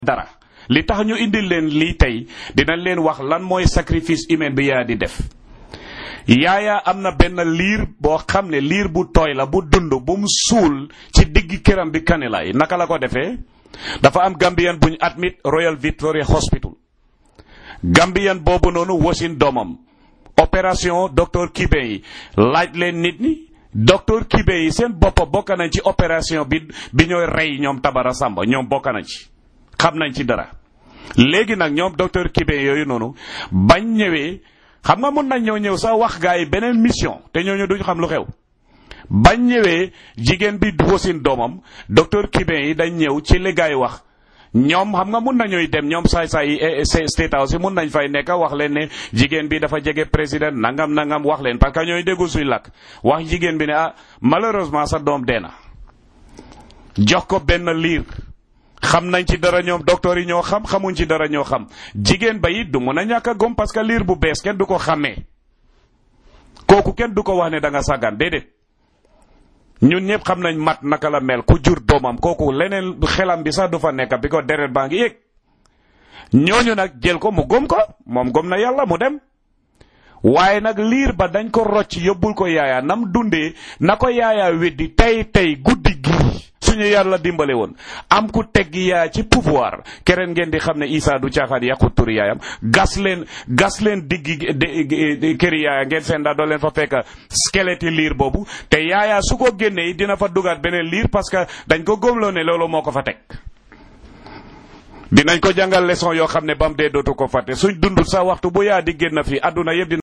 dara li tax ñu indil leen lii tey dinañ leen wax lan mooy sacrifice humain bi yaa di def yaaya am na benn liir boo xam ne liir bu tooy la bu dund bu mu suul ci digg këram bi kanilay naka la ko defee dafa am Gambian buñ admit Royal Victoria Hospital Gambian boobu noonu wasin doomam opération docteur Kibe yi laaj leen nit ñi docteur Kibe yi seen boppa bokk nañ ci opération bi bi ñooy rey ñoom Tabara Samba ñoom bokk nañ ci xam nañ ci dara léegi nag ñoom docteur Kibe yooyu noonu bañ ñëwee xam nga mun nañ ñëw ñëw sax wax gaa yi beneen mission te ñooñu duñ xam lu xew bañ ñëwee jigéen bi wasin doomam docteur Kibe yi dañ ñëw ci li gaa yi wax ñoom xam nga mun nañuy dem ñoom saay saay yi state house yi mun nañ fay nekk wax leen ne jigéen bi dafa jege président nangam nangam wax leen parce que ñooy déggu suy làkk wax jigéen bi ne ah malheureusement sa doom dee na jox ko benn liir xam nañ ci dara ñoom docteur yi ñoo xam xamuñ ci dara ñoo xam jigéen ba it du mun a ñàkk a gom parce que liir bu bees kenn du ko xàmmee kooku kenn du ko wax ne da nga sàggan déedéet ñun ñëpp xam nañ mat naka la mel ku jur doomam kooku leneen xelam bi sax du fa nekk bi ko deret baa ngi yéeg ñooñu nag jël ko mu gom ko moom gom na yàlla mu dem waaye nag liir ba dañ ko rocc yóbbul ko yaaya nam dundee na ko yaaya weddi tey tey guddi gii suñu yàlla dimbale woon am ku teggi yaaya ci pouvoir keneen ngeen di xam ne Isa du caaxaan yàqu turi yaayam gas leen gas leen diggi këri yaaya ngeen seen daa doo leen fa fekk squelette liir boobu te yaaya su ko génnee dina fa dugaat beneen liir parce que dañ ko góomloo ne loolu moo ko fa teg dinañ ko jàngal leçon yoo xam ne ba mu dee dootu ko fàtte suñ dundul sa waxtu bu yaa di génn fii àdduna yëpp